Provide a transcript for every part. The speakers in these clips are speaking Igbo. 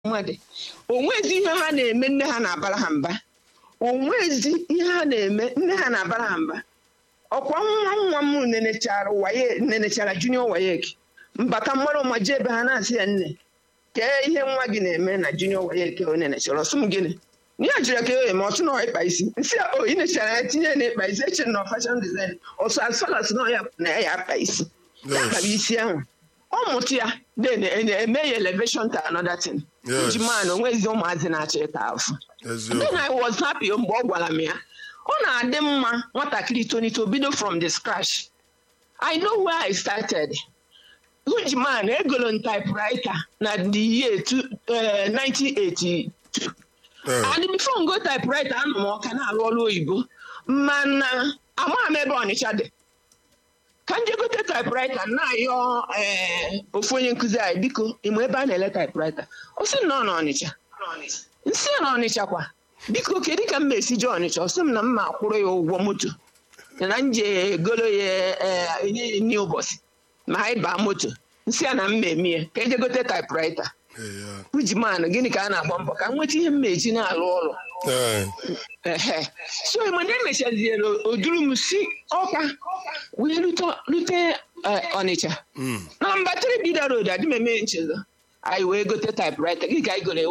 mmadụ onwezi ihe ha na-eme nne ha na-abara ha mba onwezi ihe ha na-eme nne ha na-abara ha mba ọkwa nwa nwa m nenechara waye nenechara junior wayek mbata mmadụ ma jee ebe ha na-asị ya nne kee ihe nwa gị na-eme na junior wayek o nenechara ọsụ m gịnị ya jụrụ ka eme ọsụ na ịkpa isi nsị ya o ị nechara ya tinye na ịkpa isi eche na fashion design ọsụ asfalas na ya na ya akpa isi ya kpara isi ahụ ọ mụtụ ya then eme ya elevation to another thing Yes. ji man onwezi ụmụazị na-achọ ịta afụ eziokwu then I was happy mgbe ọ gwara m ya ọ na-adị mma nwatakịrị tonito bido from the scratch I know where I started Hujiman egolo m typewriter na the year two- eh, 1982 Eh, and before ngo typewriter anọ m ọka na-arụ ọrụ oyibo mana amaghị m ebe ọnịcha dị ka m jee gote typewriter na-ayọ eh, ofu onye nkụzi anyị biko ịma ebe a na-ele typewriter ọ sị na ọ nọ ọnịcha nsị ya na ọnịcha kwa biko kedu ka m ma-esi jee ọnịcha ọ sị m na m ma akwụrụ ya ụgwọ moto na m ji egolo ya eh, enye ya nri ụbọchị ma anyị baa moto nsị ya na m ma eme ya ka eje gote typewriter eh, ya. ujiman gịnị ka a na-agba mbọ ka m nweta ihe m ma-eji na-arụ ọrụ Eh, ehe so mgbe emechaziere oduru m si ọka wee rute rute eh, ọnịcha mm, na mba tiri bida road adị m eme nchezo anyị wee gote typewriter gị ka anyị gore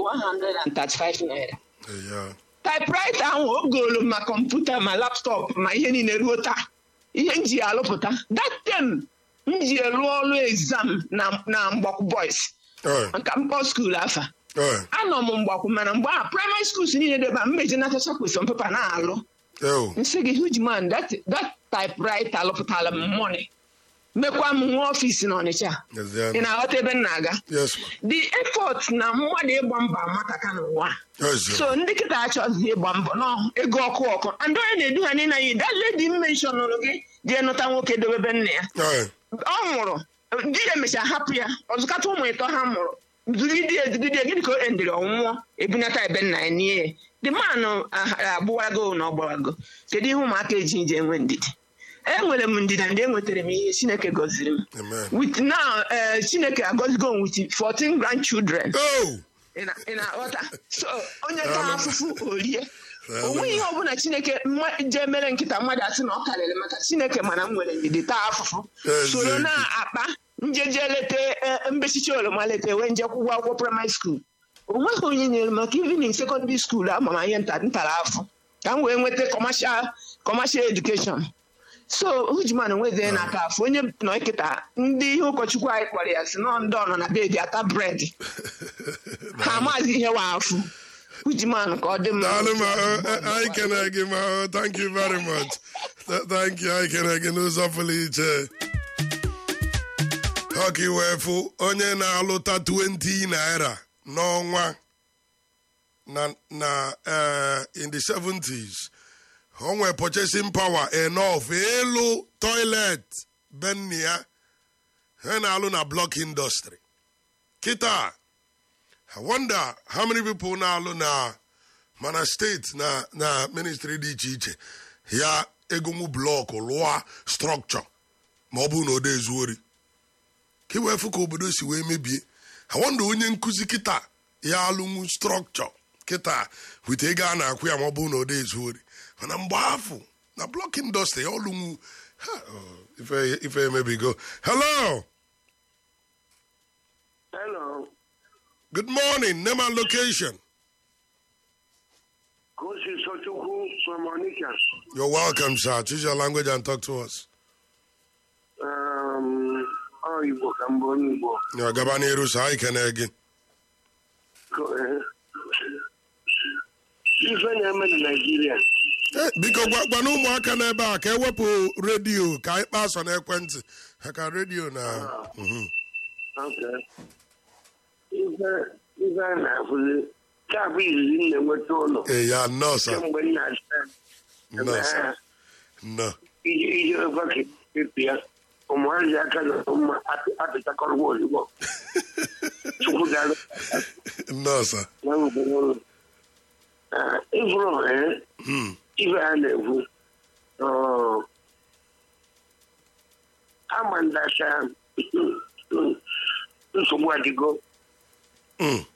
135 naira eh, ya. typewriter ahụ o golu ma kọmputa ma laptọpụ ma ihe niile ruo taa ihe m ji ya alụpụta that time m ji elu ọrụ exam na na mgbakwu boys Eh, nka mkpọ skuul afa eh, anọ m mgbakwu mana mgbe ahụ praịmarị skuul niile debe a mmeji natacha kwesịrị pepa na-alụ oh, nsị gị hugeman that that typewriter alụpụtara m money mekwa m nwa ọfịs n'ọnịcha yes, ya. ị na-aghọta ebe m na-aga Yes, ma. the effort na mmadụ ịgba mbọ amataka n'ụwa Yes, ya. so ndị kịta achọghịzi ịgba mbọ nọ ego ọkụ ọkụ and onye na-edu ha niile anyị that lady m mentionụrụ gị jee nụta nwoke dowebe nna ya Eh, ọ nwụrụ di ya emechaa hapụ ya ọzụkata ụmụ ịtọ ha mụrụ zugide ezugide gịnị ka o endiri ọnwụọ ebunata ebe nna ya nie the man agbụwago na ọgbarago kedu ihe ụmụaka eji je enwe ndidi enwere m ndidi ndị enwetara m ihe chineke gọziri m amen. with now eh, chineke agọzigo m with 14 grandchildren Oh, ị na- ị na-aghọta so onye taa afụfụ orie Amen. o nweghị ihe ọbụla chineke mma- jee mere nkịta mmadụ asị na ọ karịrị maka chineke mana m nwere ndidi taa afụfụ Ezi soro ezi. na-akpa njeje leta eh, mbechichi oroma leta wee nje kwụgwọ akwụkwọ praịmarị skuul o nweghị onye nyere m maka evening sekọndịrị skuul ama m ihe nta ntara afọ ka m wee nweta kọmashal kọmashal edukeshọn so hujiman onwezie na-ata afọ onye nọ nkịta ndị ihe ụkọchukwu anyị kpọrọ ya si nọ ndị ọ nọ na bedi ata bred ha amaghịzi ihe wa afụ hujiman ka ọ dị mma Daalụ ma ọ, eh, anyị kene gị ma ọ, thank you very much. Th- Thank you, anyị kene gị n'ụzọ pụrụ iche. Ọka iwe fụ onye na-alụta 20 naira n'ọnwa na na eh, in the 70s o nwere purchasing power enough ịlụ toilet benni ya ha na-alụ na block industry kịta I wonder how many people na-alụ na mana steeti na na ministry dị iche iche ya egonwu blọkụ lụọ strọkchọ ma ọ bụrụ na ọ dị ezu ori ka i wee fụ ka obodo si wee mebie I wonder onye nkụzi kịta ya alụnwu strọkchọ kịta wite ego a na-akwụ ya ma ọ bụrụ na ọ dị ezu ori mana mgbe afọ na blọk indọstrị ya ọlụnwu ha, oh, ife ife emebigo hello Hello. good morning name and location Kosi Sochukwu from Onitsha. You're welcome, sir. Choose your language and talk to us. Um, ọ Igbo ka mbụ onye Igbo. Yeah, gaba n'iru sir. Anyị kene gị. Ko- eh, Ife na-eme na Naịjirịa. Eh, biko gwa gwa na ụmụaka n'ebe a ka ewepụ redio ka anyị kpaa sọ n'ekwentị ha ka redio na Mhm. Okay. Ife ife a na-afụzi taa bụ izizi m na-enweta ụlọ Eh, ya nnọọ sir. kemgbe m na-asa nnọọ sir. nnọọ iji iji ofe ka ya ụmụazị aka na mma apịtakọrọgwa ozugbo chukwu ga-alụ nnọọ sir. na obodo ụlọ ịfụrụ ee Hmm. ife ha na-ekwu ọ, ama ndacha nsogbu adịgo Mm.